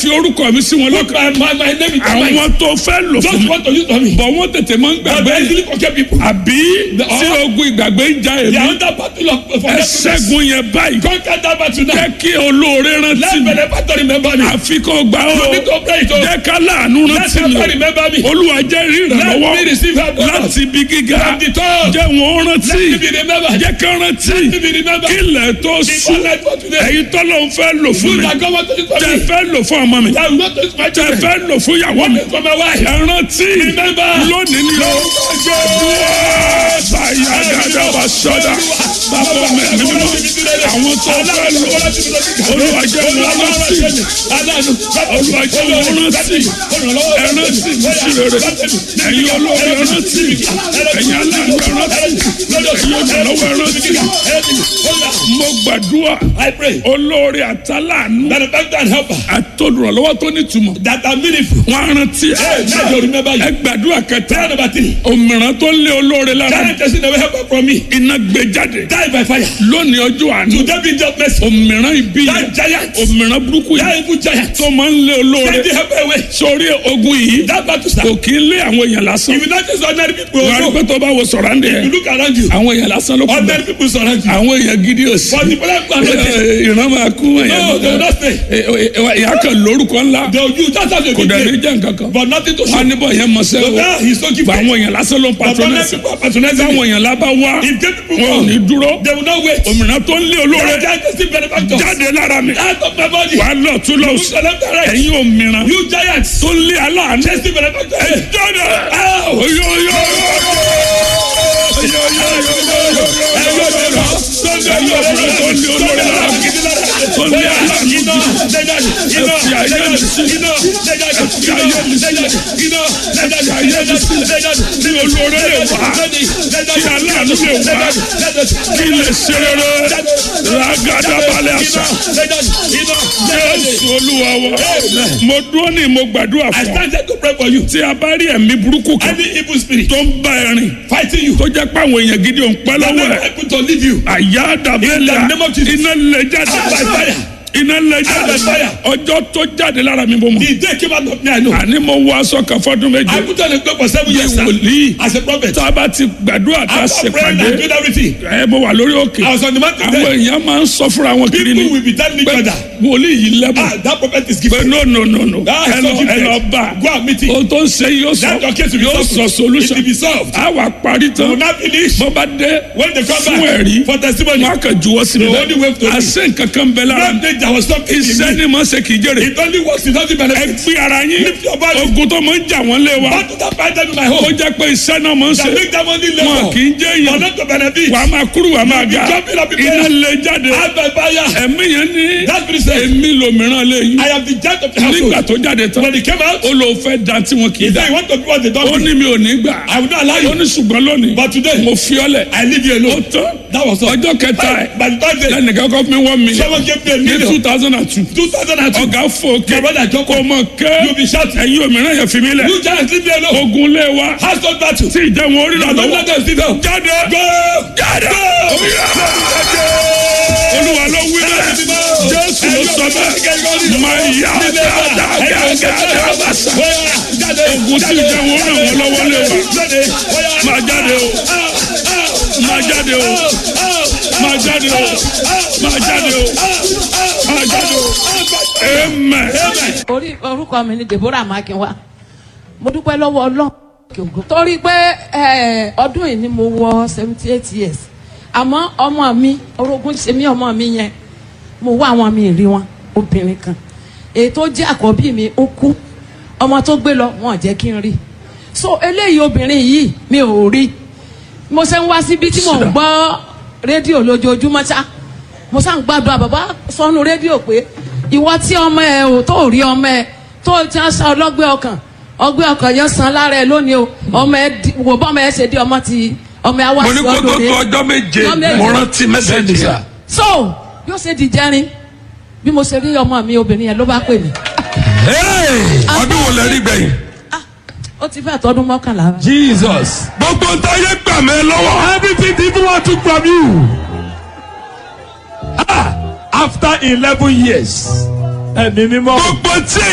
fi orúkọ mi sí wọn Put lọ́kàn my, my, my name in their mind. àwọn tó fẹ́ lò fún Just mi want to use for me. bọ̀ wọ́n tètè máa ń But gbàgbé they easily forget people. àbí tí ogun ìgbàgbé ń ja They èmi are under battle of ẹ forgetfulness. ṣẹ́gun yẹn báyìí Conquer that battle now. jẹ́ kí olóore rántí Let mi benefactor remember me. àfi kó gbà ó You need to pray it. oh. jẹ́ ká láàánú Let rántí mi helper remember me. olúwa jẹ́ rí Let ìrànlọ́wọ́ me receive help. Lord. láti ibi gíga From the top. jẹ́ wọn rántí Let me be remembered. jẹ́ ká rántí Let me be remembered. kí ilẹ̀ tó Before sùn life for today. ẹ̀yin tọ́lọ́ ń fẹ́ lò fún You mi that God want to use for tẹ me. fẹ́ lò fún ọmọ mi That will not use my tẹ children. fẹ́ lò fún ìyàwó mi For my wife. ẹ rántí Remember. lónìí ni ó báyà dáadáa wà sọ́dà bàbá mi mi mímọ́ àwọn tó fẹ́ lò olúwa jẹ́ wọn rántí olúwa jẹ́ wọn rántí ẹ rántí mi sí rere ẹ̀yin olóore ẹ rántí ẹ̀yin aláàánú ẹ rántí ẹ̀yin olùrànlọ́wọ́ ẹ rántí mo gbàdúrà I pray olóore àtàlánú benefactor and helper àtolùrànlọ́wọ́ tó nítumọ̀ that are meaningful. wọn á rántí Hey, let you remember ẹ you. gbàdúrà kẹta Prayer number three. òmìrán tó lé olóore lára Giant person never help from me. iná gbé jáde Die by fire. lónìí ọjọ́ àná Today be just mercy. òmìrán ibi That yẹn giant. òmìrán burúkú That yẹn evil giant. tó máa ń lé olóore Take the help away. sórí ogun yìí That battle kò start. kí ń lé àwọn èèyàn lásán If you not just ordinary people, wọ́n á rí also, pé tó bá wo sọ̀rọ̀ àǹdẹ̀ you yẹn look around you. àwọn èèyàn lásán ló kú Ordinary bẹ́ẹ̀ people surround you. àwọn èèyàn gidi ò sí But the problem is not there. ìran máa kú No, they will not stay. ìyá kan lórúkọ ńlá They will use that as a kò dẹ̀ ní good jẹ́ nǹkan kan But nothing to wọn á show. níbọ̀ yẹn mọ̀ So sẹ́wọ̀ now he's so gifted. àwọn èèyàn lásán ló ń But ordinary patronẹ́sì people are patronizing táwọn him. èèyàn lábá wá If gay people wọn ò come, ní dúró they will not wait. òmìnira tó ń lé olóore That giant is still benefactor. jáde lára mi Out of my body. wà á lọ tún lọ You sí select the right. ẹ̀yin òmìnira You giants. tó ń lé aláàánú Chase the benefactor. jáde Ow! oyoyo kí lè ṣe rere ragada balẹ̀ àṣà jésù olúwa wa mo dúró ní mo gbàdúrà I fún ọ started to pray for you. tí a bá rí ẹ̀mí burúkú kan Any evil spirit tó ń bá ẹ rìn fighting you, tó jẹ́ pé àwọn èèyàn gidi ò ń pẹ́ that lọ́wọ́ never ẹ̀ able to leave you. àyà dàbẹ́lẹ̀ In the name of Jesus. iná lè jáde By fire. iná lè jáde By fire. ọjọ́ tó jáde lára mi bó mọ̀ The day came out of me, I know. àní mo wọ aṣọ kan fọdún I méje put on a cloak for seven bí years sir, wòlíì as a prophet. tá a bá ti gbàdúrà tá a ṣe After praying and pàdé doing everything, ẹ mo wà lórí òkè I was on the mountain àwọn there. èèyàn máa ń sọ fúnra wọn kiri ni People will be telling each pé other, wòlíì yìí lẹ́bùn ah, that prophet is pé gifted. no no no no Ah, ẹ so lọ ẹ lọ gifted. bá Go and meet him. ohun tó ń ṣe yóò sọ That your case will be yóò solved. sọ solution It will be solved. a wà parí You will tán not finish. bó bá dé When they come fún back ẹ̀rí for testimony, wọn á kàn juwọ́ sí mi The only way to lẹ́nu live. àṣẹ nǹkan kan bẹ lára one day there was something in iṣẹ́ me. ni mo ṣe kì í jèrè It only works, it doesn't ẹ benefit. gbé ara yín Lift your body. ogun tó máa ń jà wọ́n lé wa Battle that fight them in my ó home. jẹ́ pé iṣẹ́ náà máa ń That ṣe make them only wọn labor. kì í jẹ́ For èèyàn not to benefit. wà á máa kúrú wà á máa ga jumping up in iná prayer. lè jáde Out by fire. ẹ̀mí yẹn ní That spirit said, èmi lòmíràn lè yín I am the judge of the nígbà household. tó jáde tán When he came out, ó lò fẹ́ da tí wọn kì í he da said, you want to do what they ó don't do. ní mi ò ní gbà I will not allow ó you. ní ṣùgbọ́n lónìí But today, mo fi ọ́ lẹ̀ I leave you ó alone. tán That was all. ọjọ́ kẹta ẹ̀ By the third day, lẹ́nìkan kọ́ fún mi wọ́n mi someone gave me a ní two million. thousand and two 2002. ọ̀gá fòkè My brother Joko, kò mọ̀ ké you'll be shouting. ẹ̀yin òmíràn yẹn fi mí lẹ̀ You giants leave me alone. ogun lé wa Household battle. tí ìjẹun orí rà Don't lọ́wọ́ let them sit down. jáde Go! jáde olúwa ló wí bẹ́ẹ̀ jésù ló sọ bẹ́ẹ̀ máa yá dáadáa bàṣà ogun tí ìjẹun orí ràn wọ́n lọ́wọ́ lé wa máa jáde o máa jáde o máa jáde o máa jáde o máa jáde o amen. orí orúkọ mi ni deborah makinwa mo dúpẹ́ lọ́wọ́ ọlọ́run torí pé eh, ọdún yìí ni mo wọ seventy eight years àmọ́ ọmọ mi orogún ṣe mí ọmọ mi yẹn mo wá àwọn mi rí wọn obìnrin kan èyí tó jẹ́ àkọ́bí mi ó kú ọmọ tó gbé lọ wọn ò jẹ́ kí n rí so eléyìí obìnrin yìí mi ò rí mo ṣe ń wá síbi tí mò ń gbọ́ rédíò lójoojúmọ́ ṣá mo ṣá ń gbàdúrà bàbá sọnù rédíò pé ìwọ tí ọmọ ẹ ò tó rí ọmọ ẹ tó ti ń sa ọlọ́gbẹ́ ọkàn ọgbẹ́ ọkàn yẹn san lára ẹ lónìí o ọmọ ẹ di- wò bọ́ ọmọ ẹ ṣe di ọmọ ti ọmọ ẹ wá mo ní sí kó tó ọdún tó ọjọ́ méje Ọjọ́ méje. mo rántí mẹ́sẹ̀gì sà. so yóò ṣe di jẹrin bí mo ṣe rí ọmọ mi obìnrin yẹn ló bá pè mí ọdún wo lẹ rí gbẹ̀yìn. ah ó ti fẹ́ tọdún mọ́kànlá báyìí. Jesus. gbogbo ń táyé gbà mí lọ́wọ́. Everything the evil one took from you. Ah, after eleven years. Ẹ̀mí mímọ́. gbogbo tí